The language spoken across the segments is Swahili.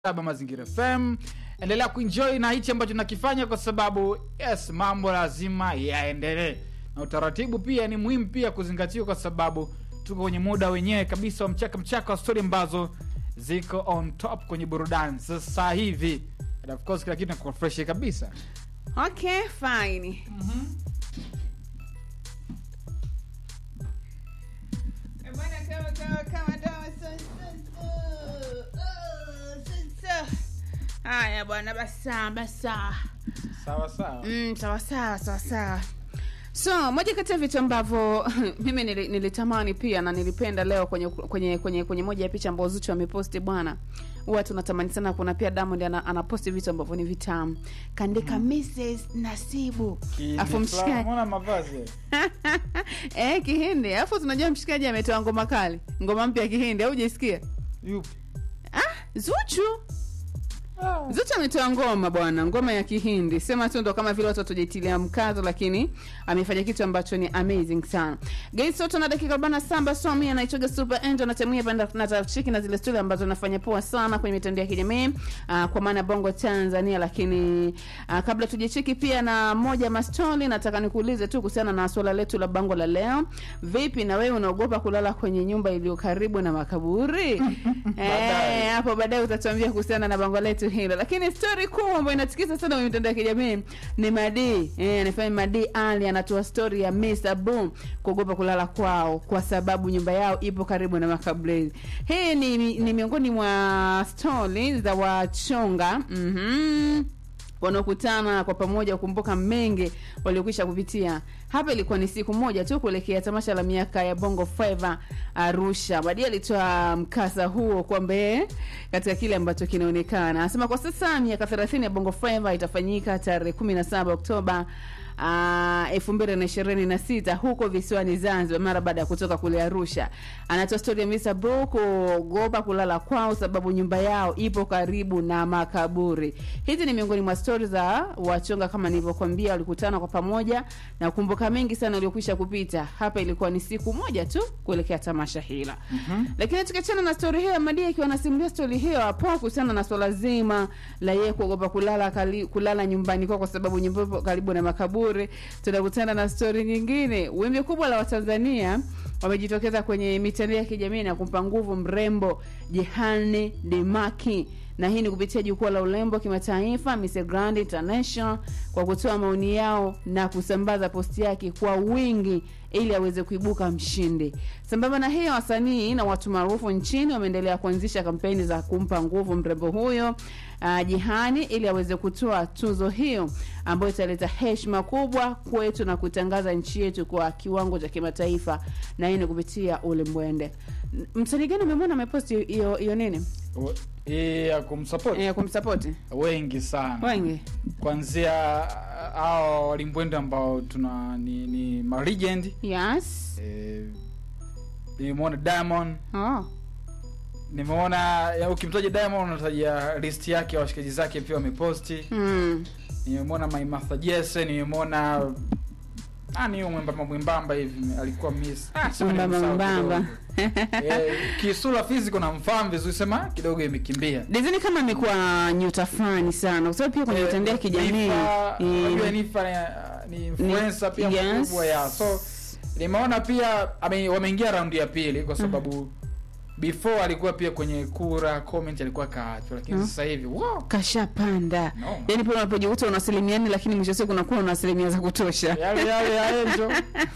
saba Mazingira FM. Endelea kuenjoy na hichi ambacho nakifanya, kwa sababu yes, mambo lazima yaendelee, na utaratibu pia ni muhimu pia kuzingatiwa, kwa sababu tuko kwenye muda wenyewe kabisa wa mchaka mchaka wa stori ambazo ziko on top kwenye burudani sasa hivi, and of course kila kitu nakuwa fresh kabisa. Okay, fine. Eh, bwana, kama- kama- kama dawa sa- sa- oh, sa- sa- haya bwana basa basa Sawa sawa. mm, sawa sawa sawa sawa so moja kati ya vitu ambavyo mimi nili- nilitamani pia na nilipenda leo kwenye kwenye kwenye, kwenye moja ya picha ambazo Zuchu ameposti bwana huwa tunatamani sana kuna pia Diamond ana, anaposti vitu ambavyo ni vitamu kaandika Mrs Nasibu afu mshikaji Mbona mavazi eh kihindi afu tunajua mshikaji ametoa ngoma kali ngoma mpya ya kihindi au hujasikia yupi? ah Zuchu Zuchu ametoa ngoma bwana, ngoma ya Kihindi. Sema tu ndo kama vile watu watujitilia mkazo, lakini amefanya kitu ambacho ni amazing sana. Guys, sote na dakika 47 so mimi anaitoga Super Angel na temia panda na tafshiki na zile story ambazo nafanya poa sana kwenye mitandao ya kijamii uh, kwa maana Bongo Tanzania, lakini uh, kabla tujacheki pia na moja mastori, nataka nikuulize tu kuhusiana na swala letu la bango la leo. Vipi na wewe unaogopa kulala kwenye nyumba iliyo karibu na makaburi? Baadaye. eh, hapo baadaye utatuambia kuhusiana na bango letu hilo lakini stori kuu ambayo inatikisa sana kwenye mitandao ya kijamii ni madi eh, anafanya madi ali anatoa stori ya Mr. Boom kuogopa kulala kwao kwa sababu nyumba yao ipo karibu na makaburi hii ni, ni miongoni mwa stori za wachonga mm-hmm wanaokutana kwa pamoja kukumbuka mengi waliokwisha kupitia. Hapa ilikuwa ni siku moja tu kuelekea tamasha la miaka ya Bongo Flava Arusha. Baadaye alitoa mkasa huo kwamba yeye katika kile ambacho kinaonekana, anasema kwa sasa miaka 30 ya Bongo Flava itafanyika tarehe 17 Oktoba elfu mbili na ishirini na sita huko visiwani Zanzibar, mara baada ya kutoka kule Arusha. Anatoa stori ya Mr. Bro kuogopa kulala kwao sababu nyumba yao ipo karibu na makaburi. Hizi ni miongoni mwa stori za wachonga, kama nilivyokuambia, walikutana kwa pamoja na kumbuka mengi sana waliokwisha kupita. Hapa ilikuwa ni siku moja tu kuelekea tamasha hila mm-hmm. Lakini tukiachana na stori hiyo, Madia akiwa anasimulia stori hiyo hapo kuhusiana na swala zima la yeye kuogopa kulala kali, kulala nyumbani kwao kwa sababu nyumba ipo karibu na makaburi, tunakutana na stori nyingine. Wimbi kubwa la Watanzania wamejitokeza kwenye mitandao ya kijamii na kumpa nguvu mrembo Jehane Demaki na hii ni kupitia jukwaa la urembo kimataifa Miss Grand International kwa kutoa maoni yao na kusambaza posti yake kwa wingi ili aweze kuibuka mshindi. Sambamba na hiyo, wasanii na watu maarufu nchini wameendelea kuanzisha kampeni za kumpa nguvu mrembo huyo uh, Jihani ili aweze kutoa tuzo hiyo ambayo italeta heshima kubwa kwetu na kutangaza nchi yetu kwa kiwango cha kimataifa, na hii ni kupitia ulimbwende. Msanii gani umemwona ameposti hiyo hiyo nini Hii ya kumsupport ya kumsapoti wengi sana wengi kuanzia hao walimbwende ambao tuna ni, ni ma legend yes eh, nimeona Diamond oh. nimeona ya ukimtaja Diamond unataja list yake ya washikaji zake pia wameposti mm. nimemwona Maimartha Jesse nimemwona nani huyo mwembamba mwembamba hivi alikuwa miss ah, sema Mwembamba nimemsahau mwembamba. kidogo. eh, kisura physical namfahamu vizuri sema kidogo imekimbia dizini kama amekuwa nyota fulani sana kwa sababu pia kwenye mitandao ya kijamii Nifa, eh, unajua Nifa ni- ni influencer pia yes. mkubwa ya so nimeona pia ame, wameingia raundi ya pili kwa sababu before alikuwa pia kwenye kura comment alikuwa kaachwa lakini Mm. sasa hivi wow, kashapanda No. yaani pale unapojikuta una asilimia nne lakini mwisho wa siku unakuwa una asilimia za kutosha yale yale ya Angel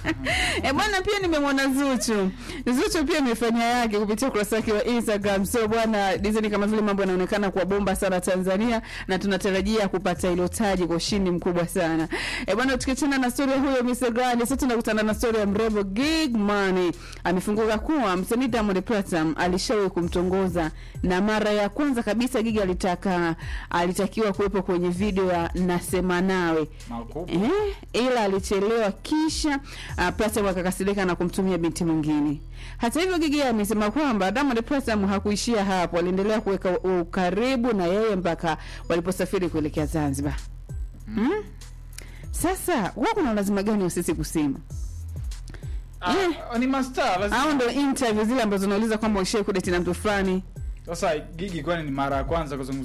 e bwana pia nimemwona zuchu zuchu pia imefanya yake kupitia ukurasa wake wa instagram so bwana dizeni kama vile mambo yanaonekana kuwa bomba sana tanzania na tunatarajia kupata ilo taji kwa ushindi mkubwa sana e bwana tukiachana na stori ya huyo Mr. Grand sasa tunakutana na stori ya mrembo Gig Money amefunguka kuwa msanii Diamond Platinum alishawahi kumtongoza na mara ya kwanza kabisa Gig alitaka alitakiwa kuwepo kwenye video ya nasema nawe makubwa Eh, ila alichelewa kisha uh, Platinum akakasirika na kumtumia binti mwingine. Hata hivyo Gigi amesema kwamba Diamond Platinum hakuishia hapo, aliendelea kuweka ukaribu na yeye mpaka waliposafiri kuelekea Zanzibar. Hmm? Sasa wao kuna lazima gani wa sisi kusema? ah, ni mastaa lazima Au ndo interview zile ambazo unauliza kwamba ushai kudeti na mtu fulani sasa gigi kwani ni mara ya kwanza kuzungumza